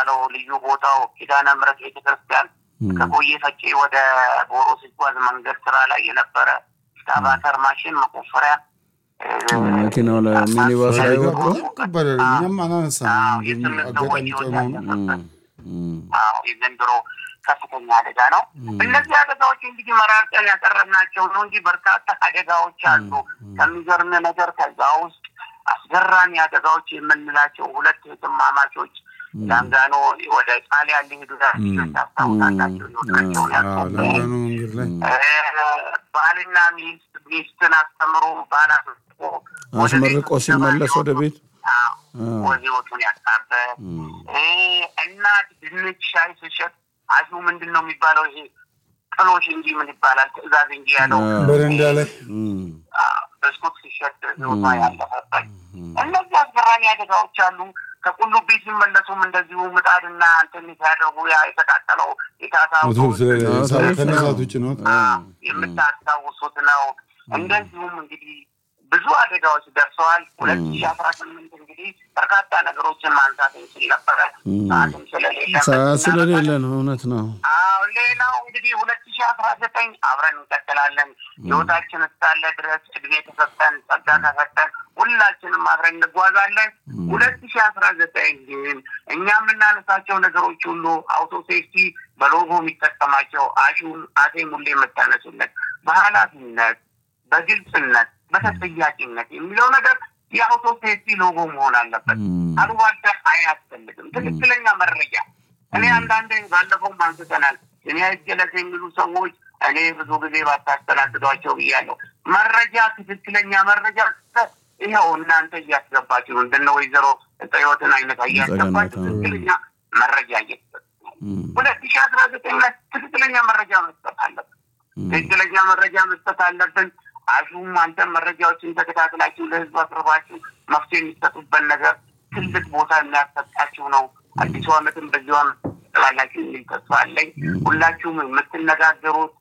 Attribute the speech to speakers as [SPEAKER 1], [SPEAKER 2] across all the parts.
[SPEAKER 1] የሚባለው ልዩ ቦታው ኪዳነ ምሕረት ቤተክርስቲያን ከቆየ ፈጬ ወደ ጎሮ ሲጓዝ መንገድ ስራ ላይ የነበረ ስካቫተር ማሽን መቆፈሪያ
[SPEAKER 2] መኪናው ላይ ሚኒባስ ላይ ወጥቶ
[SPEAKER 3] ይቀበላል። እኛም አናነሳም። ግን
[SPEAKER 1] የስምንት ሰዎች
[SPEAKER 3] አጋጣሚ
[SPEAKER 1] ህይወት
[SPEAKER 3] ጨመሆኑ
[SPEAKER 1] ያለፈበት
[SPEAKER 2] እም፣
[SPEAKER 1] አዎ የዘንድሮ ከፍተኛ አደጋ ነው። እነዚህ አደጋዎች እንግዲህ መራርጠን ያቀረብናቸው ነው እንጂ በርካታ አደጋዎች አሉ። ከሚገርም ነገር ከዛ ውስጥ አስገራሚ አደጋዎች የምንላቸው ሁለት እህትማማቾች ላንጋኖ ወደ ጣሊያን ሊሄዱ ታስታውሳላቸው ህይወታቸውን
[SPEAKER 3] አዎ፣
[SPEAKER 1] ያጡ
[SPEAKER 3] ለንደኑ መንገድ ላይ
[SPEAKER 1] ባልና ሚስት ሚስትን አስተምሮ ባል አስመርቆ ወደ
[SPEAKER 2] አስመርቆ
[SPEAKER 1] ቤቱ
[SPEAKER 2] ሲመለስ ወደ
[SPEAKER 1] ሲገባ
[SPEAKER 2] ቤት
[SPEAKER 1] አዎ፣ ህይወቱን ያጣበት እ እናት ድንች ሻይ ስሸጥ አሹ ምንድን ነው የሚባለው? ይሄ ጥሎሽ እንጂ ምን ይባላል? ትዕዛዝ እንጂ ያለው
[SPEAKER 3] በረንዳ ላይ
[SPEAKER 2] እም፣
[SPEAKER 1] አዎ፣ ብስኩት ሲሸጥ ህይወቷ ያለፈበት እነዚህ አስገራሚ አደጋዎች አሉ። ከቁልቢ ሲመለሱም እንደዚሁ ምጣድና እንትን ሲያደርጉ ያ የተቃጠለው የታሳው
[SPEAKER 3] ሞቶር ስለ-
[SPEAKER 2] አዎ፣
[SPEAKER 3] ከነሳት ውጭ ነው።
[SPEAKER 1] የምታስታውሱት ነው። እንደዚሁም እንግዲህ ብዙ አደጋዎች ደርሰዋል። ሁለት ሺ አስራ ስምንት እንግዲህ በርካታ ነገሮችን ማንሳት እንችል ነበረ። ሰዓትም ስለሌለ
[SPEAKER 2] ሰዓት ስለሌለ ነው። እውነት ነው።
[SPEAKER 1] አዎ ሌላው እንግዲህ ሁለት ሺ አስራ ዘጠኝ አብረን እንቀጥላለን። ህይወታችን እስካለ ድረስ እድሜ ተሰጠን ጸጋ ተሰጠን ሁላችንም አብረን እንጓዛለን። ሁለት ሺ አስራ ዘጠኝ ግን እኛ የምናነሳቸው ነገሮች ሁሉ አውቶ ሴፍቲ በሎጎ የሚጠቀማቸው አሹን አሴ ሙሌ የምታነሱለት በኃላፊነት በግልጽነት በተጠያቂነት የሚለው ነገር የአውቶ ሴፍቲ ሎጎ መሆን አለበት። አሉባልታ አያስፈልግም። ትክክለኛ መረጃ እኔ አንዳንድ ባለፈውም አንስተናል። እኔ አይገለጽ የሚሉ ሰዎች እኔ ብዙ ጊዜ ባታስተናግዷቸው ብያለሁ። መረጃ ትክክለኛ መረጃ ስጠት ይኸው እናንተ እያስገባችሁ ነው። እንደነ ወይዘሮ ህይወትን አይነት እያስገባችሁ
[SPEAKER 2] ጸገነት፣
[SPEAKER 1] ትክክለኛ መረጃ እየሰጡ ሁለት ሺ አስራ ዘጠኝ ላይ ትክክለኛ መረጃ መስጠት አለብን። ትክክለኛ መረጃ መስጠት አለብን። አሹም አንተም መረጃዎችን ተከታትላችሁ ለህዝብ አቅርባችሁ መፍትሄ የሚሰጡበት ነገር ትልቅ ቦታ የሚያሰጣችሁ ነው። አዲሱ ዓመትም በዚሁ ዓመት ትላላችሁ የሚል ተስፋ አለኝ። ሁላችሁም የምትነጋገሩት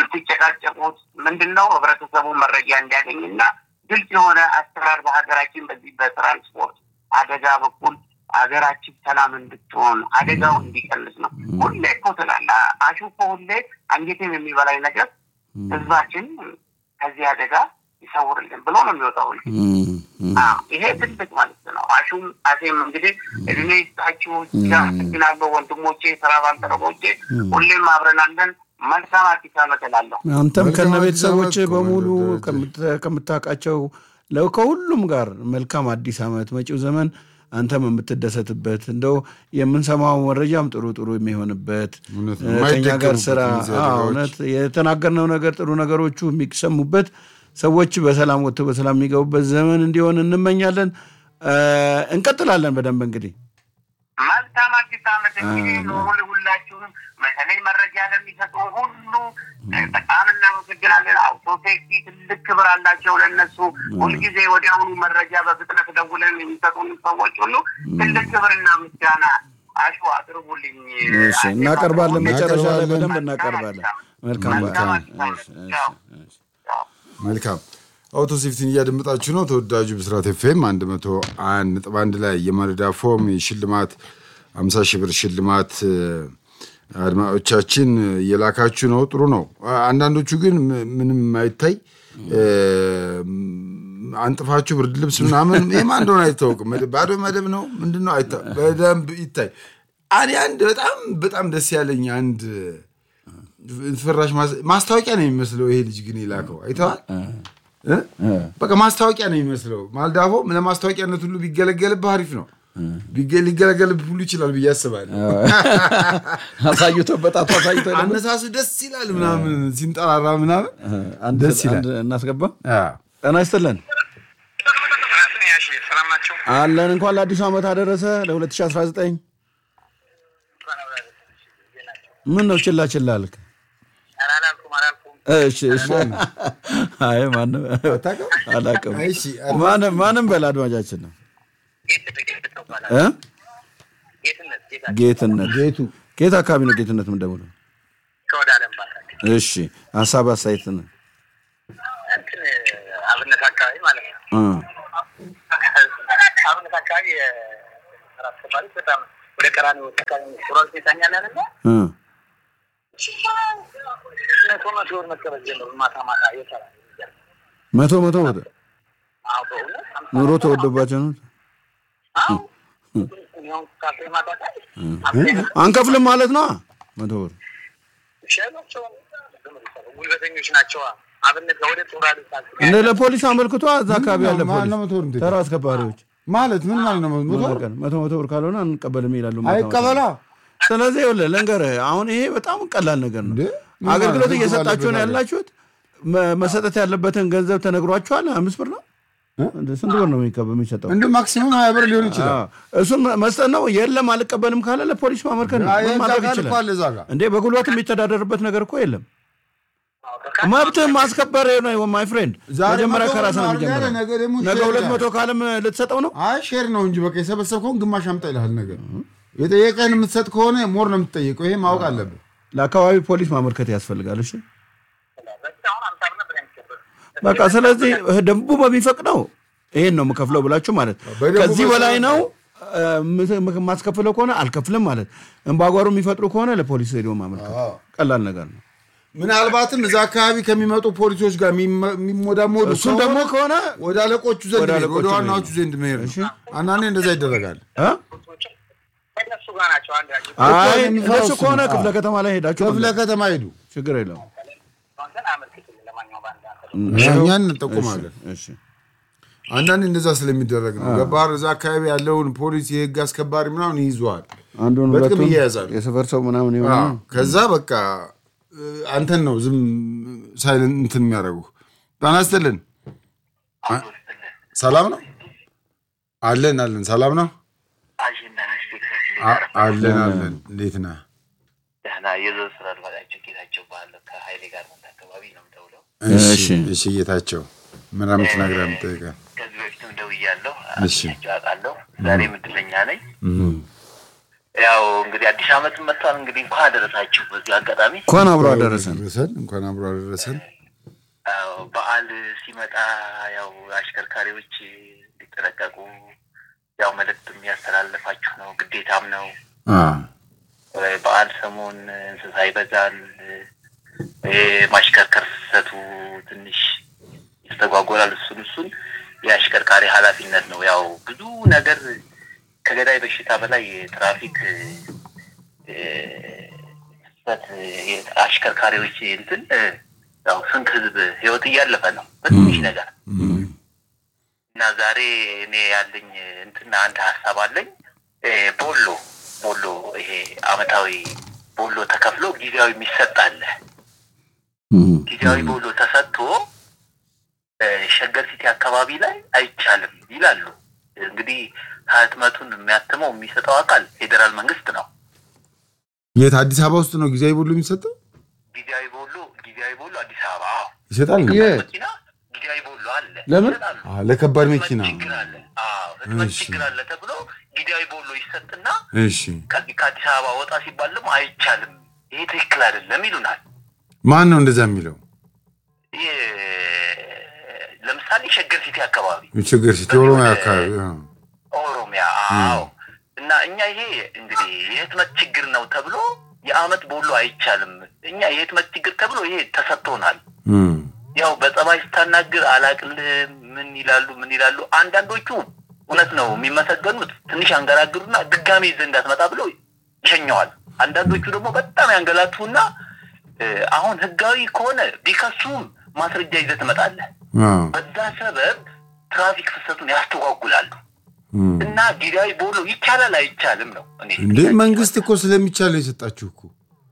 [SPEAKER 1] የምትጨቃጨቁት ምንድን ነው ህብረተሰቡ መረጃ እንዲያገኝና ግልጽ የሆነ አሰራር በሀገራችን በዚህ በትራንስፖርት አደጋ በኩል ሀገራችን ሰላም እንድትሆን አደጋው እንዲቀንስ ነው። ሁሌ እኮ ትላለህ አሹ እኮ ሁሌ አንጀቴን የሚበላኝ ነገር ህዝባችን ከዚህ አደጋ ይሰውርልን ብሎ ነው የሚወጣው ሁሌ። አዎ፣ ይሄ ትልቅ ማለት ነው። አሹም አሴም እንግዲህ እድሜ ይስጣችሁ። አመሰግናለሁ ወንድሞቼ፣ ስራ ባልደረቦቼ፣ ሁሌም አብረን አለን። መልካም አዲስ ዓመት እላለሁ።
[SPEAKER 2] አንተም
[SPEAKER 3] መልካም
[SPEAKER 2] ከነ
[SPEAKER 3] አዲስ
[SPEAKER 2] ቤተሰቦች
[SPEAKER 3] ዓመት
[SPEAKER 2] በሙሉ
[SPEAKER 3] ከወለደ-
[SPEAKER 2] ከምት- ከምታውቃቸው ለው ከሁሉም ጋር መልካም አዲስ ዓመት መጪው ዘመን አንተም የምትደሰትበት እንደው የምንሰማው መረጃም ጥሩ ጥሩ የሚሆንበት
[SPEAKER 3] እውነት ነው።
[SPEAKER 2] እ፣ ከኛ ጋር
[SPEAKER 3] የማይደገሙበት
[SPEAKER 2] ስራ
[SPEAKER 3] እነዚህ
[SPEAKER 2] አዎ፣
[SPEAKER 3] አደጋዎች።
[SPEAKER 2] እውነት የተናገርነው ነገር ጥሩ ነገሮቹ የሚሰሙበት ሰዎች በሰላም ወጥተው በሰላም የሚገቡበት ዘመን እንዲሆን እንመኛለን። እ፣ እንቀጥላለን በደንብ እንግዲህ
[SPEAKER 1] መልካም አዲስ ዓመት እንግዲህ ኑሩ ሁላችሁም። በተለይ መረጃ ለሚሰጡ ሁሉ በጣም እናመሰግናለን። አውቶ ሴፍቲ ትልቅ ክብር አላቸው ለነሱ። ሁልጊዜ ወዲያውኑ መረጃ በፍጥነት ደውለን የሚሰጡን ሰዎች ሁሉ ትልቅ ክብርና ምስጋና አሹ አቅርቡልኝ።
[SPEAKER 2] እሺ፣ እናቀርባለን። መጨረሻ ላይ
[SPEAKER 3] እናቀርባለን።
[SPEAKER 2] በደንብ እናቀርባለን። መልካም
[SPEAKER 1] መልካም
[SPEAKER 2] በዓል።
[SPEAKER 1] አዲስ ዓመት።
[SPEAKER 2] እሺ፣ እሺ፣
[SPEAKER 1] ቻው።
[SPEAKER 2] እሺ።
[SPEAKER 3] መልካም አውቶ ሴፍቲን እያደመጣችሁ ነው። ተወዳጁ ብስራት ኤፍኤም 101 ነጥብ አንድ ላይ የማለዳ ፎም የሽልማት 50 ሺህ ብር ሽልማት እ፣ አድማጮቻችን እየላካችሁ ነው። ጥሩ ነው። አንዳንዶቹ ግን ም- ምንም የማይታይ እ፣ አንጥፋችሁ ብርድ ልብስ ምናምን የማን እንደሆነ አይታወቅም። መደ- ባዶ መደብ ነው ምንድን ነው አይታ በደንብ ይታይ። እኔ አንድ በጣም በጣም ደስ ያለኝ አንድ ፍራሽ ማስ- ማስታወቂያ ነው የሚመስለው። ይሄ ልጅ ግን የላከው አይተዋል። እ? በቃ ማስታወቂያ ነው የሚመስለው። ማልዳፎ ለማስታወቂያነት ሁሉ ቢገለገልብህ አሪፍ ነው። ቢገ- ሊገለገልብህ ሁሉ ይችላል ብዬ አስባለሁ።
[SPEAKER 2] አሳይቶ በጣቱ አሳይቶ ደግሞ
[SPEAKER 3] አነሳሱ ደስ ይላል ምናምን ሲንጠራራ ምናምን
[SPEAKER 2] አንድ
[SPEAKER 3] ደስ ይላል።
[SPEAKER 2] አንድ እናስገባ።
[SPEAKER 3] አዎ።
[SPEAKER 2] ጤና ይስጥልን
[SPEAKER 1] ሰላም ናቸው።
[SPEAKER 2] አለን። እንኳን ለአዲሱ ዓመት አደረሰ ለ2019 ምን ነው ችላ ችላ አልክ?
[SPEAKER 1] አላልኩም አላልኩም።
[SPEAKER 2] እሺ እሺ። አይ ማንም
[SPEAKER 3] አታውቅም?
[SPEAKER 2] አላውቅም።
[SPEAKER 3] እሺ፣
[SPEAKER 2] ማንም ማንም በል አድማጫችን ነው እ ጌትነት
[SPEAKER 3] ጌቱ
[SPEAKER 2] ጌት አካባቢ ነው ጌትነት የምንደውለው?
[SPEAKER 1] ከወደ አለም ባታል
[SPEAKER 2] እሺ ሀሳብ አስተያየት ነው
[SPEAKER 1] እንትን አብነት አካባቢ ማለት ነው።
[SPEAKER 2] እ
[SPEAKER 1] አብነት አካባቢ የስራ አስከባሪ በጣም ወደ ቀራኒ ሱራል ቤታኛ ያለና
[SPEAKER 2] እ
[SPEAKER 1] መቶ መቶ ብር መቀበል ጀምሩ። ማታ ማታ የሰራ
[SPEAKER 2] መቶ መቶ ወደ
[SPEAKER 1] አዎ፣ በእውነት
[SPEAKER 2] ኑሮ ተወዶባቸው ነው።
[SPEAKER 1] አዎ። እኛው ካፌ ማታ ላይ
[SPEAKER 2] አንከፍልም ማለት ነው። መቶ ብር
[SPEAKER 1] ሸናቸው ጉልበተኞች ናቸው። አብነት ወደ ሱራል
[SPEAKER 2] እንደ ለፖሊስ አመልክቶ እዛ አካባቢ ያለ
[SPEAKER 3] ምንድን ነው?
[SPEAKER 2] ፖሊስ
[SPEAKER 3] ማነው መቶ ብር እንዴት?
[SPEAKER 2] ተራ አስከባሪዎች
[SPEAKER 3] ማለት ምን ማለት ነው? መቶ ብር?
[SPEAKER 2] ቀን መቶ መቶ ብር ካልሆነ አንቀበልም ይላሉ። ማታ ማታ።
[SPEAKER 3] አይቀበላ
[SPEAKER 2] ስለዚህ ይኸውልህ ልንገርህ፣ አሁን ይሄ በጣም ቀላል ነገር ነው።
[SPEAKER 3] እንዴ? ምን
[SPEAKER 2] አገልግሎት
[SPEAKER 3] ማለት ነው?
[SPEAKER 2] እየሰጣችሁ ነው
[SPEAKER 3] ባለበት
[SPEAKER 2] ያላችሁት። መ- መሰጠት ያለበትን ገንዘብ ተነግሯችኋል። አምስት ብር ነው እንደ ስንት ብር ነው የሚቀበ- የሚሰጠው?
[SPEAKER 3] እንደ ማክሲመም ሀያ ብር ሊሆን ይችላል።
[SPEAKER 2] አዎ፣ እሱን መስጠት ነው። የለም አልቀበልም ካለ ለፖሊስ ማመልከት ነው።
[SPEAKER 3] አይ፣
[SPEAKER 2] ምን
[SPEAKER 3] እዛ
[SPEAKER 2] ማድረግ
[SPEAKER 3] ጋር እኮ
[SPEAKER 2] ይችላል
[SPEAKER 3] አለ እዛ ጋር
[SPEAKER 2] እንዴ? በጉልበት የሚተዳደርበት ነገር እኮ የለም። መብትህን ማስከበር ነው ማይ ፍሬንድ።
[SPEAKER 3] ዛሬ
[SPEAKER 2] መጀመሪያ
[SPEAKER 3] መቶ
[SPEAKER 2] ከራስህ ነው
[SPEAKER 3] ብር ነው
[SPEAKER 2] የሚጀምረው።
[SPEAKER 3] አይደል? ነገ ደግሞ
[SPEAKER 2] ነገ
[SPEAKER 3] ሼር
[SPEAKER 2] ሁለት
[SPEAKER 3] ይላል።
[SPEAKER 2] መቶ ካለም ልትሰጠው ነው።
[SPEAKER 3] አይ ሼር ነው እንጂ በቃ የሰበሰብከውን ግማሽ አምጣ ይልሃል። ነገር የጠየቀህን የምትሰጥ ከሆነ ሞር ነው የምትጠየቀው። ይሄ ማወቅ አለብህ።
[SPEAKER 2] ለአካባቢ ፖሊስ ማመልከት ያስፈልጋል። እሺ
[SPEAKER 1] አሁን አምሳ ብር ነበር የሚከበል
[SPEAKER 2] በቃ ስለዚህ ደንቡ በሚፈቅደው ይሄን ነው የምከፍለው ብላችሁ ማለት
[SPEAKER 3] በደንቡ
[SPEAKER 2] ከዚህ በላይ
[SPEAKER 3] መሰረት
[SPEAKER 2] ነው እ፣ ምት- የማስከፍለው ከሆነ አልከፍልም ማለት እምባጓሮ የሚፈጥሩ ከሆነ ለፖሊስ ሄዶ ማመልከት
[SPEAKER 3] አዎ።
[SPEAKER 2] ቀላል ነገር ነው።
[SPEAKER 3] ምናልባትም እዛ አካባቢ ከሚመጡ ፖሊሶች ጋር የሚመ- የሚሞዳሞዱ
[SPEAKER 2] እሱን ደግሞ ከሆነ
[SPEAKER 3] ወደ አለቆቹ ዘንድ
[SPEAKER 2] ወደ
[SPEAKER 3] መሄድ፣
[SPEAKER 2] አለቆቹ
[SPEAKER 3] ወደ ዋናዎቹ
[SPEAKER 2] መሄድ።
[SPEAKER 3] ዘንድ መሄድ
[SPEAKER 2] እሺ።
[SPEAKER 3] ነው። አንዳንዴ እንደዛ ይደረጋል።
[SPEAKER 2] እ?
[SPEAKER 1] ከእነሱ ጋር ናቸው። አንድ ያጅ
[SPEAKER 2] አይ
[SPEAKER 3] የሚፈራው
[SPEAKER 2] እንደሱ
[SPEAKER 3] እሱ
[SPEAKER 2] ከሆነ
[SPEAKER 3] ነው።
[SPEAKER 2] ክፍለ ከተማ ላይ ሄዳችሁ
[SPEAKER 3] ክፍለ
[SPEAKER 2] መምለስ
[SPEAKER 3] ከተማ ሄዱ፣
[SPEAKER 2] ችግር የለውም።
[SPEAKER 1] አንተን አመልክትልኝ። ለማንኛውም በአንድ አንተ
[SPEAKER 3] እኛን እንጠቁማለን።
[SPEAKER 2] እሺ
[SPEAKER 3] አንዳንዴ እንደዛ ስለሚደረግ ነው። ገባር እዛ አካባቢ ያለውን ፖሊስ የህግ አስከባሪ ምናምን ይይዘዋል።
[SPEAKER 2] አንዱን
[SPEAKER 3] በጥቅም
[SPEAKER 2] ሁለቱን
[SPEAKER 3] ይያያዛሉ።
[SPEAKER 2] የሰፈር ሰው ምናምን የሆነ
[SPEAKER 3] አዎ። ከዛ በቃ እ፣ አንተን ነው ዝም ሳይለን እንትን የሚያደርጉ ጤና ይስጥልን። አ- ሰላም ነው አለን አለን። ሰላም ነው
[SPEAKER 1] አጀንዳ ናቸው።
[SPEAKER 3] አ- አለን አለን። እንዴት ነህ?
[SPEAKER 1] ደህና የዞን ስራ አልባላቸው ጌታቸው ባለ ከሀይሌ ጋር መንት አካባቢ ነው የምደውለው።
[SPEAKER 3] እሺ
[SPEAKER 2] እሺ።
[SPEAKER 3] እሺ። ጌታቸው ምን የምትነግረህ የምጠይቀህ?
[SPEAKER 1] ከዚህ በፊትም ደውያለሁ፣
[SPEAKER 3] እሺ።
[SPEAKER 1] አግኝቻቸው አውቃለሁ። ዛሬም እድለኛ ነኝ። ያው እንግዲህ አዲስ ዓመት መጥቷል። እንግዲህ እንኳን አደረሳችሁ። በዚህ አጋጣሚ
[SPEAKER 2] እንኳን አብሮ አደረሰን።
[SPEAKER 3] አደረሰን። እንኳን አብሮ አደረሰን።
[SPEAKER 1] ያው በዓል ሲመጣ ያው አሽከርካሪዎች እንዲጠነቀቁ ያው መልዕክት የሚያስተላልፋችሁ ነው፣ ግዴታም ነው።
[SPEAKER 3] አዎ።
[SPEAKER 1] በዓል ሰሞን እንስሳ ይበዛል። ማሽከርከር ፍሰቱ ትንሽ ይስተጓጎላል። እሱን እሱን የአሽከርካሪ ኃላፊነት ነው። ያው ብዙ ነገር ከገዳይ በሽታ በላይ የትራፊክ እ፣ ፍሰት የ- አሽከርካሪዎች እንትን እ፣ ያው ስንት ህዝብ ህይወት እያለፈ ነው በትንሽ ነገር እና ዛሬ እኔ ያለኝ እንትና አንድ ሀሳብ አለኝ። እ፣ ቦሎ ቦሎ ይሄ አመታዊ ቦሎ ተከፍሎ ጊዜያዊ የሚሰጥ አለ። ጊዜያዊ ቦሎ ተሰጥቶ እ፣ ሸገር ሲቲ አካባቢ ላይ አይቻልም ይላሉ። እንግዲህ ህትመቱን የሚያትመው የሚሰጠው አካል ፌዴራል መንግስት ነው።
[SPEAKER 3] የት አዲስ አበባ ውስጥ ነው ጊዜያዊ ቦሎ የሚሰጠው?
[SPEAKER 1] ጊዜያዊ ቦሎ ጊዜያዊ ቦሎ አዲስ አበባ አዎ።
[SPEAKER 3] ይሰጣል እንዴ?
[SPEAKER 2] የት?
[SPEAKER 1] መኪና ጊዜያዊ ቦሎ አለ
[SPEAKER 2] ለምን?
[SPEAKER 1] ይሰጣሉ።
[SPEAKER 3] አዎ፣ ለከባድ
[SPEAKER 1] ህትመት
[SPEAKER 3] መኪና።
[SPEAKER 1] ችግር አለ። አዎ ህትመት
[SPEAKER 3] እሺ።
[SPEAKER 1] ችግር አለ ተብሎ ጊዜያዊ ቦሎ ይሰጥና
[SPEAKER 3] እሺ።
[SPEAKER 1] ከዚህ ከአዲስ አበባ ወጣ ሲባል ደግሞ አይቻልም፣ ይሄ ትክክል አይደለም ይሉናል።
[SPEAKER 3] ማን ነው እንደዛ የሚለው?
[SPEAKER 1] ይሄ ለምሳሌ ሸገር ሲቲ አካባቢ
[SPEAKER 3] ችግር ሲቲ ኦሮሚያ አካባቢ አዎ።
[SPEAKER 1] ኦሮሚያ፣ አዎ። እና እኛ ይሄ እንግዲህ የህትመት ችግር ነው ተብሎ የአመት ቦሎ አይቻልም። እኛ የህትመት ችግር ተብሎ ይሄ ተሰጥቶናል።
[SPEAKER 3] እም።
[SPEAKER 1] ያው በጸባይ ስታናግር አላቅልህም ምን ይላሉ ምን ይላሉ። አንዳንዶቹ እውነት ነው የሚመሰገኑት ትንሽ አንገራግሩና ድጋሜ ይዘህ እንዳትመጣ ብሎ ይሸኘዋል። አንዳንዶቹ ደግሞ በጣም ያንገላቱና እ፣ አሁን ህጋዊ ከሆነ ቢከሱም ማስረጃ ይዘህ ትመጣለህ።
[SPEAKER 3] አዎ።
[SPEAKER 1] በዛ ሰበብ ትራፊክ ፍሰቱን ያስተጓጉላሉ።
[SPEAKER 3] እም።
[SPEAKER 1] እና ጊዜያዊ ቦሎ ይቻላል አይቻልም ነው እኔ
[SPEAKER 3] እንዴ መንግስት እኮ ስለሚቻል ነው የሰጣችሁ እኮ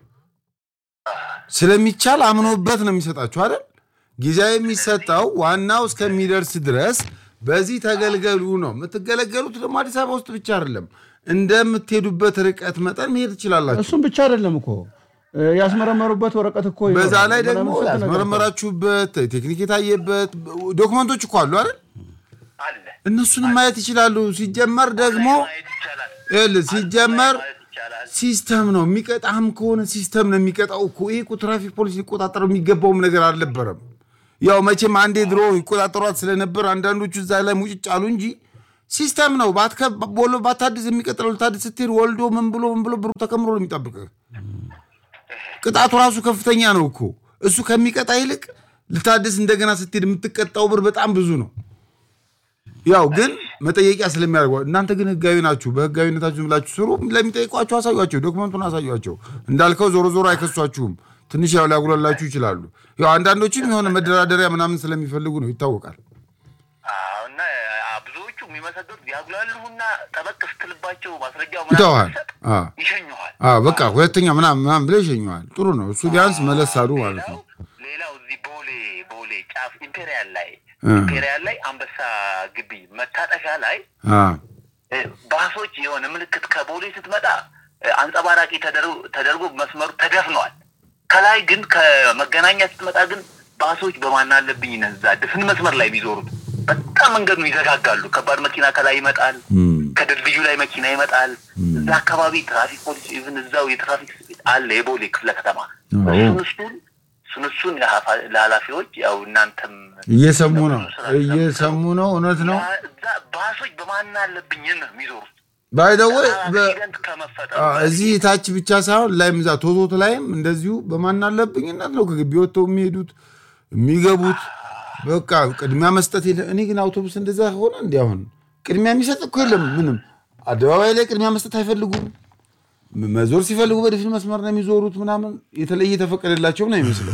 [SPEAKER 3] ስለሚቻል አምኖበት ነው የሚሰጣችሁ አይደል? ጊዜያዊ የሚሰጠው ዋናው እስከሚደርስ ድረስ በዚህ ተገልገሉ ነው። የምትገለገሉት ደግሞ አዲስ አበባ ውስጥ ብቻ አይደለም፣ እንደምትሄዱበት ርቀት መጠን መሄድ ትችላላችሁ።
[SPEAKER 2] እሱም ብቻ አይደለም እኮ እ፣ ያስመረመሩበት ወረቀት እኮ
[SPEAKER 3] በዛ
[SPEAKER 2] ይኖራል።
[SPEAKER 3] ላይ ደግሞ
[SPEAKER 2] ምናምን ስንት ነገር እኮ።
[SPEAKER 3] ያስመረመራችሁበት ቴክኒክ የታየበት ዶክመንቶች እኮ አሉ አይደል?
[SPEAKER 1] አለ
[SPEAKER 3] እነሱንም ማየት ይችላሉ። ሲጀመር ደግሞ
[SPEAKER 1] ማየት ይቻላል።
[SPEAKER 3] ይኸውልህ ሲጀመር
[SPEAKER 1] ማየት ይቻላል።
[SPEAKER 3] ሲስተም ነው የሚቀጣህም ከሆነ ሲስተም ነው የሚቀጣው እኮ። ይሄ እኮ ትራፊክ ፖሊስ ሊቆጣጠረው የሚገባውም ነገር አልነበረም። ያው መቼም አንዴ ድሮ ይቆጣጠሯት ስለነበር አንዳንዶቹ እዛ ላይ ሙጭጭ አሉ እንጂ ሲስተም ነው። ባታድስ የሚቀጥለው ልታድስ ስትሄድ ወልዶ ምን ብሎ ምን ብሎ ብሩ ተከምሮ ነው የሚጠብቅህ። ቅጣቱ ራሱ ከፍተኛ ነው እኮ እሱ ከሚቀጣ ይልቅ ልታድስ እንደገና ስትሄድ የምትቀጣው ብር በጣም ብዙ ነው። ያው ግን መጠየቂያ ስለሚያደርገው እናንተ ግን ህጋዊ ናችሁ። በህጋዊነታችሁ ዝም ብላችሁ ስሩ። ለሚጠይቋቸው አሳዩቸው፣ ዶክመንቱን አሳዩቸው። እንዳልከው ዞሮ ዞሮ አይከሷችሁም። ትንሽ ያው ሊያጉላላችሁ ይችላሉ። ያው አንዳንዶችም የሆነ መደራደሪያ ምናምን ስለሚፈልጉ ነው ይታወቃል።
[SPEAKER 1] እና ብዙዎቹ የሚመሰገኑት ያጉላሉና ጠበቅ ስትልባቸው ማስረጃው
[SPEAKER 3] ይተዋል።
[SPEAKER 1] ይሸኙሃል።
[SPEAKER 3] በቃ ሁለተኛ ምናምን ምናምን ብለው ይሸኘዋል። ጥሩ ነው እሱ ቢያንስ መለስ አሉ ማለት ነው።
[SPEAKER 1] ሌላው እዚህ ቦሌ ቦሌ ጫፍ ኢምፔሪያል ላይ ኢምፔሪያል ላይ አንበሳ ግቢ መታጠፊያ ላይ ባሶች የሆነ ምልክት ከቦሌ ስትመጣ አንጸባራቂ ተደርጎ መስመሩ ተደፍነዋል። ከላይ ግን ከመገናኛ ስትመጣ ግን ባሶች በማን አለብኝ እዛ ድፍን መስመር ላይ የሚዞሩት በጣም መንገዱን ይዘጋጋሉ። ከባድ መኪና ከላይ ይመጣል፣ ከድልድዩ ላይ መኪና ይመጣል። እዛ አካባቢ ትራፊክ ፖሊስ ኢቭን እዛው የትራፊክ አለ የቦሌ ክፍለ ከተማ እሱን እሱን እሱን እሱን ለኃላፊዎች ያው እናንተም
[SPEAKER 3] እየሰሙ ነው እየሰሙ ነው። እውነት ነው።
[SPEAKER 1] ባሶች በማን አለብኝ ነው የሚዞሩት
[SPEAKER 3] ባይደወይ
[SPEAKER 1] ከመፈጠሩ
[SPEAKER 3] እዚህ ታች ብቻ ሳይሆን ላይም እዛ ቶቶት ላይም እንደዚሁ በማን አለብኝነት ነው ከግቢ ወጥተው የሚሄዱት የሚገቡት። በቃ ቅድሚያ መስጠት የለም። እኔ ግን አውቶቡስ እንደዛ ሆነ እንዲ አሁን ቅድሚያ የሚሰጥ እኮ የለም ምንም። አደባባይ ላይ ቅድሚያ መስጠት አይፈልጉም። መዞር ሲፈልጉ በድፍን መስመር ነው የሚዞሩት። ምናምን የተለየ የተፈቀደላቸው ነው ይመስለው።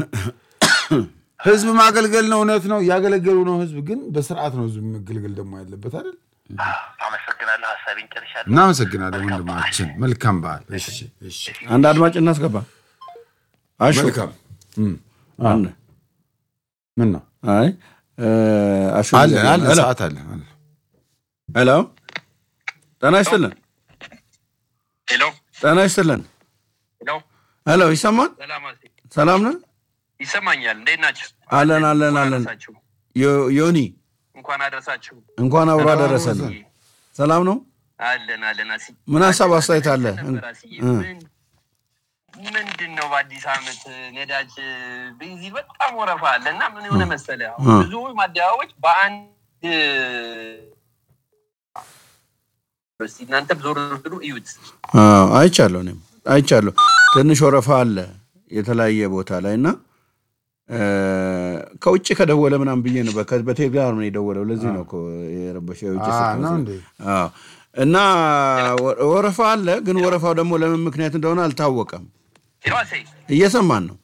[SPEAKER 3] ህዝብ ማገልገል ነው። እውነት ነው፣ እያገለገሉ ነው። ህዝብ ግን በስርዓት ነው ህዝብ መገልገል ደግሞ ያለበት አይደል?
[SPEAKER 1] አመሰግናለሁ። ሀሳቤን ጨርሻለሁ።
[SPEAKER 3] እናመሰግናለን ወንድማችን። መልካም በዓል። እሺ፣ እሺ።
[SPEAKER 2] አንድ አድማጭ እናስገባ። አሹ
[SPEAKER 3] መልካም
[SPEAKER 2] አለ
[SPEAKER 3] ምን ነው
[SPEAKER 2] አይ አሹ
[SPEAKER 3] አለ አለ
[SPEAKER 2] ሄሎ
[SPEAKER 3] ሰዓት አለ አለ።
[SPEAKER 2] ሄሎ ጤና ይስጥልን
[SPEAKER 4] ሄሎ
[SPEAKER 2] ጤና ይስጥልን
[SPEAKER 4] ሄሎ፣
[SPEAKER 2] ሄሎ ይሰማል
[SPEAKER 4] ሰላም አሴ፣
[SPEAKER 2] ሰላም ነን
[SPEAKER 4] ይሰማኛል። እንዴት ናችሁ?
[SPEAKER 2] አለን አለን አለን
[SPEAKER 4] አደረሳችሁ።
[SPEAKER 2] ዮ- ዮኒ
[SPEAKER 4] እንኳን አደረሳችሁ።
[SPEAKER 2] እንኳን አብሮ አደረሰልን ሰላም ነው
[SPEAKER 4] አለን አለን። አሲ
[SPEAKER 2] ምን ሀሳብ አስተያየት አለ
[SPEAKER 4] ነበር አስዬ።
[SPEAKER 2] እ።
[SPEAKER 4] ምን ምንድን ነው በአዲስ ዓመት ነዳጅ ቤንዚን በጣም ወረፋ አለ እና ምን የሆነ መሰለህ አሁን
[SPEAKER 2] እ።
[SPEAKER 4] ብዙ ማደያዎች በአንድ እስኪ እናንተም ዞር ብሉ እዩት።
[SPEAKER 2] አዎ፣ አይቻለሁ እኔም አይቻለሁ ትንሽ ወረፋ አለ የተለያየ ቦታ ላይ እና እ፣ ከውጭ ከደወለ ምናምን ብዬ ነው በከ- በቴሌግራም ነው የደወለው ለዚህ ነው እኮ የረበሸው የውጭ
[SPEAKER 3] አ፣
[SPEAKER 2] ስልክ
[SPEAKER 3] ነው
[SPEAKER 2] መስሎኝ።
[SPEAKER 3] እንዴ?
[SPEAKER 2] አዎ። እና ወ- ወረፋ አለ ግን ወረፋው ደግሞ ለምን ምክንያት እንደሆነ አልታወቀም
[SPEAKER 4] ሄዋሴ
[SPEAKER 2] እየሰማን ነው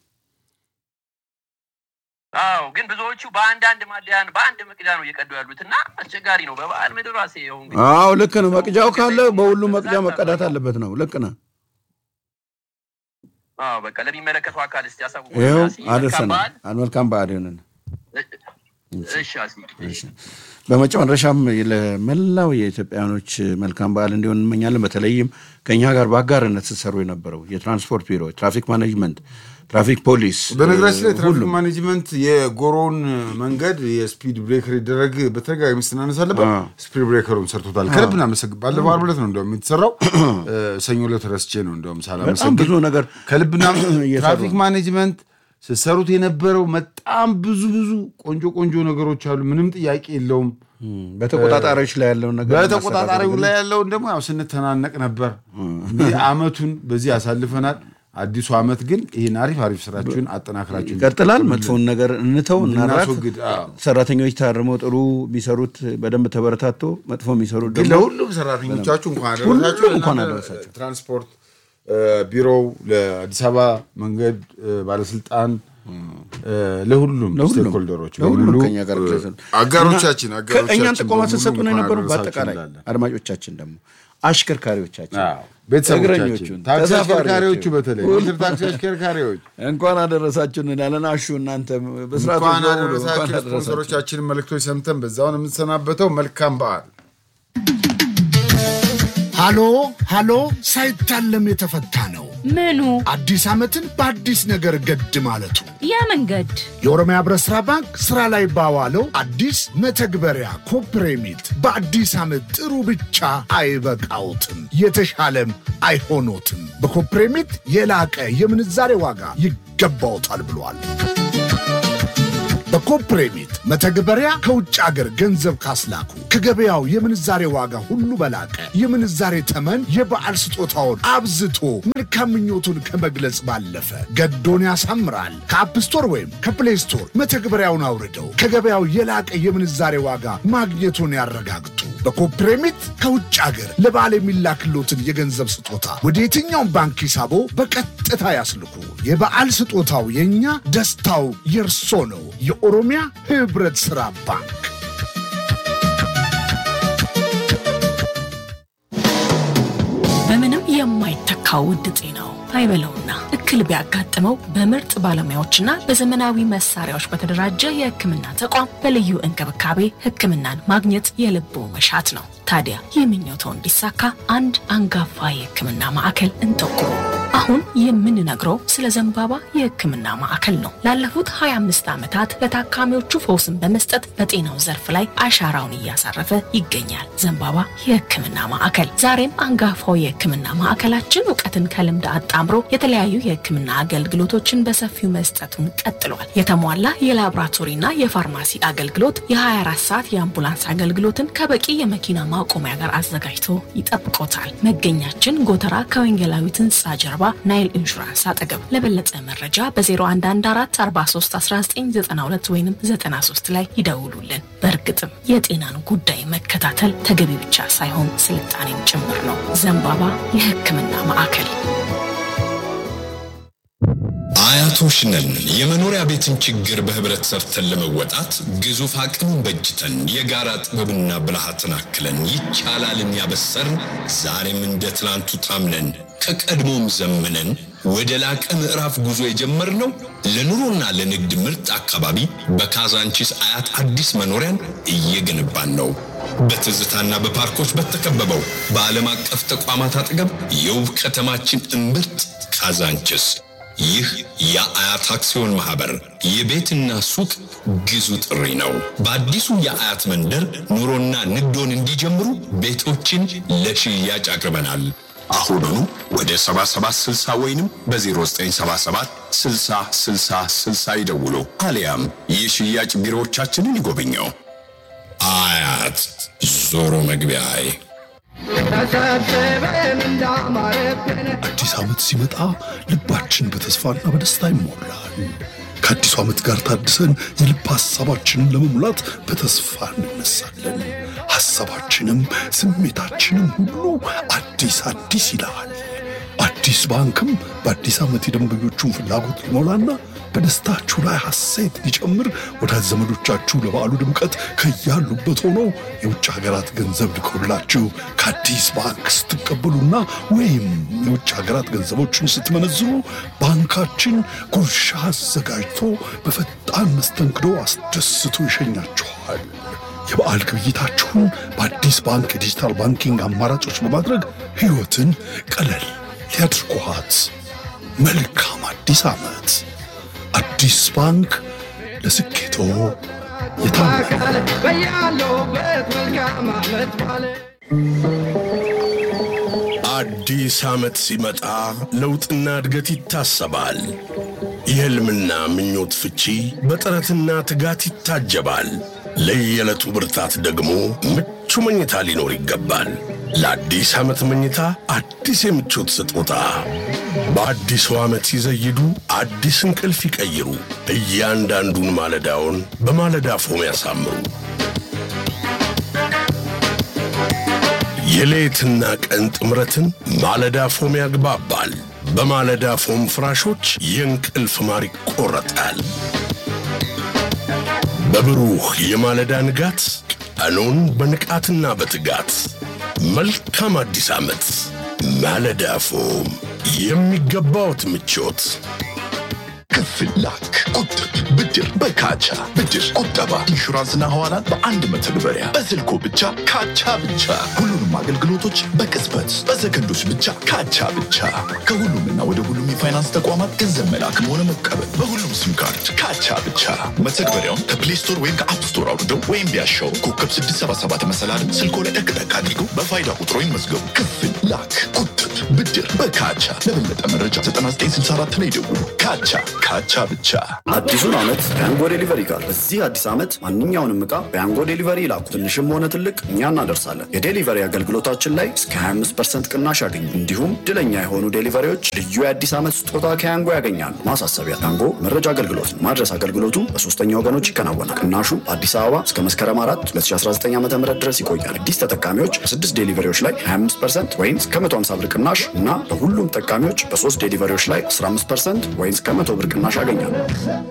[SPEAKER 4] አዎ ግን ብዙዎቹ በአንዳንድ ማደያን በአንድ መቅጃ ነው እየቀዱ ያሉት እና አስቸጋሪ ነው። በበዓል ምድር ራሴ ይኸው እንግዲህ
[SPEAKER 2] አዎ ልክ ነው መቅጃው ካለ በሁሉም መቅጃ መቀዳት አለበት ነው ልክ ነው
[SPEAKER 4] አዎ በቃ ለሚመለከተው አካል እስቲ ያሳውቁ።
[SPEAKER 2] ይኸው
[SPEAKER 4] አሲ፣ መልካም
[SPEAKER 2] አደርሰናል
[SPEAKER 4] በዓል።
[SPEAKER 2] መልካም በዓል ይሆንን
[SPEAKER 4] እሺ አሲ፣ እሺ።
[SPEAKER 2] በመጨረሻም ለመላው የኢትዮጵያውያኖች መልካም በዓል እንዲሆን እንመኛለን። በተለይም ከእኛ ጋር በአጋርነት ስትሰሩ የነበረው የትራንስፖርት ቢሮ፣ ትራፊክ ማኔጅመንት፣ ትራፊክ ፖሊስ
[SPEAKER 3] በነገራችን ላይ ትራፊክ
[SPEAKER 2] ሁሉም
[SPEAKER 3] ማኔጅመንት የጎሮውን መንገድ የስፒድ ብሬከር ይደረግ በተደጋጋሚ ስናነሳለበት
[SPEAKER 2] አዎ።
[SPEAKER 3] ስፒድ ብሬከሩን ሰርቶታል። ከልብ እናመሰግን። ባለፈው ዓርብ ዕለት ነው እንደውም የተሰራው እ፣ ሰኞ ዕለት ረስቼ ነው እንደውም
[SPEAKER 2] በጣም
[SPEAKER 3] ሳላመሰግን
[SPEAKER 2] ብዙ ነገር
[SPEAKER 3] ከልብና
[SPEAKER 2] እየሰሩ
[SPEAKER 3] ትራፊክ ማኔጅመንት ስትሰሩት የነበረው በጣም ብዙ ብዙ ቆንጆ ቆንጆ ነገሮች አሉ። ምንም ጥያቄ የለውም።
[SPEAKER 2] እም፣ በተቆጣጣሪዎች ላይ ያለውን ነገር
[SPEAKER 3] በተቆጣጣሪው
[SPEAKER 2] ማስተካከል
[SPEAKER 3] ላይ ያለውን ደግሞ ያው ስንተናነቅ ነበር። እንግዲህ አመቱን በዚህ ያሳልፈናል። አዲሱ አመት ግን ይህን አሪፍ አሪፍ ስራችሁን አጠናክራችሁ
[SPEAKER 2] ይቀጥላል። መጥፎውን ነገር እንተው እናራት።
[SPEAKER 3] እንድናስወግድ፣ አዎ።
[SPEAKER 2] ሰራተኞች ታርመው ጥሩ የሚሰሩት በደንብ ተበረታቶ መጥፎ የሚሰሩት
[SPEAKER 3] ግን
[SPEAKER 2] ደግሞ
[SPEAKER 3] ለሁሉም ሰራተኞቻችሁ እንኳን አደረሳችሁ።
[SPEAKER 2] ሁሉም እንኳን
[SPEAKER 3] ለእናንተ
[SPEAKER 2] አደረሳችሁ።
[SPEAKER 3] ትራንስፖርት እ፣ ቢሮው፣ ለአዲስ አበባ መንገድ እ፣ ባለስልጣን እ፣ ለሁሉም
[SPEAKER 2] ለሁሉም
[SPEAKER 3] ስቴክሆልደሮች
[SPEAKER 2] ለሁሉም
[SPEAKER 3] በሙሉ
[SPEAKER 2] ከኛ ጋር
[SPEAKER 3] እ፣
[SPEAKER 2] ድረስ ነው።
[SPEAKER 3] አጋሮቻችን
[SPEAKER 2] እና
[SPEAKER 3] አጋሮቻችን
[SPEAKER 2] ከእኛን ጥቆማ
[SPEAKER 3] በሙሉ
[SPEAKER 2] ስትሰጡ ነው
[SPEAKER 3] እንኳን
[SPEAKER 2] የነበሩ።
[SPEAKER 3] አደረሳችሁ
[SPEAKER 2] በአጠቃላይ
[SPEAKER 3] እንላለን።
[SPEAKER 2] አድማጮቻችን ደግሞ አሽከርካሪዎቻችን፣
[SPEAKER 3] አዎ፣ ቤተሰቦቻችን
[SPEAKER 2] እግረኞቹን፣
[SPEAKER 3] ታክሲ
[SPEAKER 2] ተሳፋሪዎቹ
[SPEAKER 3] አሽከርካሪዎቹ በተለይ ሞተር ታክሲ አሽከርካሪዎች
[SPEAKER 2] እንኳን አደረሳችሁ እንላለን። አሹ እናንተ በስርዓቱ
[SPEAKER 3] እንኳን
[SPEAKER 2] በሙሉ
[SPEAKER 3] አደረሳችሁ።
[SPEAKER 2] እንኳን አደረሳችሁ።
[SPEAKER 3] ስፖንሰሮቻችንን መልእክቶች ሰምተን በዛውን የምንሰናበተው መልካም በዓል።
[SPEAKER 5] ሃሎ ሃሎ ሳይታለም የተፈታ ነው።
[SPEAKER 6] ምኑ
[SPEAKER 5] አዲስ ዓመትን በአዲስ ነገር ገድ ማለቱ
[SPEAKER 6] ያ መንገድ
[SPEAKER 5] የኦሮሚያ ህብረት ሥራ ባንክ ሥራ ላይ ባዋለው አዲስ መተግበሪያ ኮፕሬሚት በአዲስ ዓመት ጥሩ ብቻ አይበቃውትም፣ የተሻለም አይሆኖትም። በኮፕሬሚት የላቀ የምንዛሬ ዋጋ ይገባውታል ብሏል። ኮፕሬሚት መተግበሪያ ከውጭ አገር ገንዘብ ካስላኩ ከገበያው የምንዛሬ ዋጋ ሁሉ በላቀ የምንዛሬ ተመን የበዓል ስጦታውን አብዝቶ መልካም ምኞቱን ከመግለጽ ባለፈ ገዶን ያሳምራል። ከአፕ ስቶር ወይም ከፕሌይ ስቶር መተግበሪያውን አውርደው ከገበያው የላቀ የምንዛሬ ዋጋ ማግኘቱን ያረጋግጡ። በኮፕሬሚት ከውጭ አገር ለበዓል የሚላክሎትን የገንዘብ ስጦታ ወደ የትኛውም ባንክ ሂሳቦ በቀጥታ ያስልኩ። የበዓል ስጦታው የእኛ ደስታው የእርሶ ነው። የኦሮሚያ ህብረት ሥራ ባንክ
[SPEAKER 6] በምንም የማይተካው ውድ ጤናው አይበለውና እክል ቢያጋጥመው በምርጥ ባለሙያዎችና በዘመናዊ መሳሪያዎች በተደራጀ የሕክምና ተቋም በልዩ እንክብካቤ ሕክምናን ማግኘት የልቦ መሻት ነው። ታዲያ ይህ ምኞትዎ እንዲሳካ አንድ አንጋፋ የሕክምና ማዕከል እንጠቁሙ። አሁን የምንነግረው ስለ ዘንባባ የሕክምና ማዕከል ነው። ላለፉት 25 ዓመታት ለታካሚዎቹ ፈውስን በመስጠት በጤናው ዘርፍ ላይ አሻራውን እያሳረፈ ይገኛል። ዘንባባ የሕክምና ማዕከል ዛሬም አንጋፋው የሕክምና ማዕከላችን እውቀትን ከልምድ አጣምሮ የተለያዩ የሕክምና አገልግሎቶችን በሰፊው መስጠቱን ቀጥሏል። የተሟላ የላቦራቶሪና የፋርማሲ አገልግሎት፣ የ24 ሰዓት የአምቡላንስ አገልግሎትን ከበቂ የመኪና ማቆሚያ ጋር አዘጋጅቶ ይጠብቆታል። መገኛችን ጎተራ ከወንጌላዊት ህንፃ ጀርባ ናይል ኢንሹራንስ አጠገብ። ለበለጠ መረጃ በ0114431992 ወይም 93 ላይ ይደውሉልን። በእርግጥም የጤናን ጉዳይ መከታተል ተገቢ ብቻ ሳይሆን ስልጣኔም ጭምር ነው። ዘንባባ የሕክምና ማዕከል
[SPEAKER 7] አያቶች ነን። የመኖሪያ ቤትን ችግር በህብረት ሰርተን ለመወጣት ግዙፍ አቅምን በጅተን የጋራ ጥበብና ብልሃትን አክለን ይቻላልን ያበሰርን ዛሬም እንደ ትናንቱ ታምነን ከቀድሞም ዘምነን ወደ ላቀ ምዕራፍ ጉዞ የጀመርነው ለኑሮና ለንግድ ምርጥ አካባቢ በካዛንቺስ አያት አዲስ መኖሪያን እየገነባን ነው። በትዝታና በፓርኮች በተከበበው በዓለም አቀፍ ተቋማት አጠገብ የውብ ከተማችን እምብርት ካዛንቺስ ይህ የአያት አክሲዮን ማህበር የቤትና ሱቅ ግዙ ጥሪ ነው። በአዲሱ የአያት መንደር ኑሮና ንግዶን እንዲጀምሩ ቤቶችን ለሽያጭ አቅርበናል። አሁኑኑ ወደ 7760 ወይንም በ0977 60 60 60 ይደውሉ፣ አሊያም የሽያጭ ቢሮዎቻችንን ይጎብኘው። አያት ዞሮ መግቢያዬ
[SPEAKER 8] አዲስ ዓመት ሲመጣ ልባችን በተስፋና በደስታ ይሞላል። ከአዲሱ ዓመት ጋር ታድሰን የልብ ሐሳባችንን ለመሙላት በተስፋ እንነሳለን። ሐሳባችንም ስሜታችንም ሁሉ አዲስ አዲስ ይላል። አዲስ ባንክም በአዲስ ዓመት የደንበኞቹን ፍላጎት ሊሞላና በደስታችሁ ላይ ሐሴት ሊጨምር ወዳጅ ዘመዶቻችሁ ለበዓሉ ድምቀት ከያሉበት ሆነው የውጭ ሀገራት ገንዘብ ልከውላችሁ ከአዲስ ባንክ ስትቀበሉና ወይም የውጭ ሀገራት ገንዘቦችን ስትመነዝሩ ባንካችን ጉርሻ አዘጋጅቶ በፈጣን መስተንግዶ አስደስቶ ይሸኛችኋል። የበዓል ግብይታችሁን በአዲስ ባንክ የዲጂታል ባንኪንግ አማራጮች በማድረግ ሕይወትን ቀለል ሊያድርጓት። መልካም አዲስ ዓመት! አዲስ ባንክ ለስኬቶ የታመነ
[SPEAKER 9] አዲስ ዓመት ሲመጣ ለውጥና እድገት ይታሰባል። የሕልምና ምኞት ፍቺ በጥረትና ትጋት ይታጀባል። ለየዕለቱ ብርታት ደግሞ ምቹ መኝታ ሊኖር ይገባል። ለአዲስ ዓመት መኝታ አዲስ የምቾት ስጦታ በአዲሱ ዓመት ሲዘይዱ አዲስ እንቅልፍ ይቀይሩ። እያንዳንዱን ማለዳውን በማለዳ ፎም ያሳምሩ። የሌትና ቀን ጥምረትን ማለዳ ፎም ያግባባል። በማለዳ ፎም ፍራሾች የእንቅልፍ ማር ይቆረጣል። በብሩህ የማለዳ ንጋት ቀኑን በንቃትና በትጋት መልካም አዲስ ዓመት። ማለዳ ፎም የሚገባዎት ምቾት
[SPEAKER 10] ክፍል ላክ፣ ቁጥብ፣ ብድር በካቻ ብድር፣ ቁጠባ፣ ኢንሹራንስና ሐዋላን በአንድ መተግበሪያ በስልኮ ብቻ ካቻ ብቻ። ሁሉንም አገልግሎቶች በቅጽበት በሰከንዶች ብቻ ካቻ ብቻ። ከሁሉምና ወደ ሁሉም የፋይናንስ ተቋማት ገንዘብ መላክም ሆነ መቀበል በሁሉም ሲም ካርድ ካቻ ብቻ። መተግበሪያውን ከፕሌይ ስቶር ወይም ከአፕ ስቶር አውርደው ወይም ቢያሻው ኮከብ 677 መሰላልን ስልኮ ላይ ጠቅጠቅ አድርገው በፋይዳ ቁጥሮ ይመዝገቡ። ክፍል ላክ፣ ቁጥብ፣ ያገኙት። ብድር በካቻ። ለበለጠ መረጃ 9964 ላይ ደውሉ። ካቻ ካቻ ብቻ።
[SPEAKER 11] አዲሱን ዓመት በያንጎ ዴሊቨሪ ጋር በዚህ አዲስ ዓመት ማንኛውንም ዕቃ በያንጎ ዴሊቨሪ ይላኩ። ትንሽም ሆነ ትልቅ እኛ እናደርሳለን። የዴሊቨሪ አገልግሎታችን ላይ እስከ 25 ቅናሽ ያገኙ። እንዲሁም ድለኛ የሆኑ ዴሊቨሪዎች ልዩ የአዲስ ዓመት ስጦታ ከያንጎ ያገኛሉ። ማሳሰቢያ፣ ያንጎ መረጃ አገልግሎት ነው። ማድረስ አገልግሎቱ በሶስተኛ ወገኖች ይከናወናል። ቅናሹ በአዲስ አበባ እስከ መስከረም 4 2019 ዓ ም ድረስ ይቆያል። አዲስ ተጠቃሚዎች በስድስት ዴሊቨሪዎች ላይ 25 ወይም እስከ 150 ብር ቅናሽ እና በሁሉም ተጠቃሚዎች በሶስት ዴሊቨሪዎች ላይ 15 ወይም እስከ 100 ብር ቅናሽ ያገኛሉ።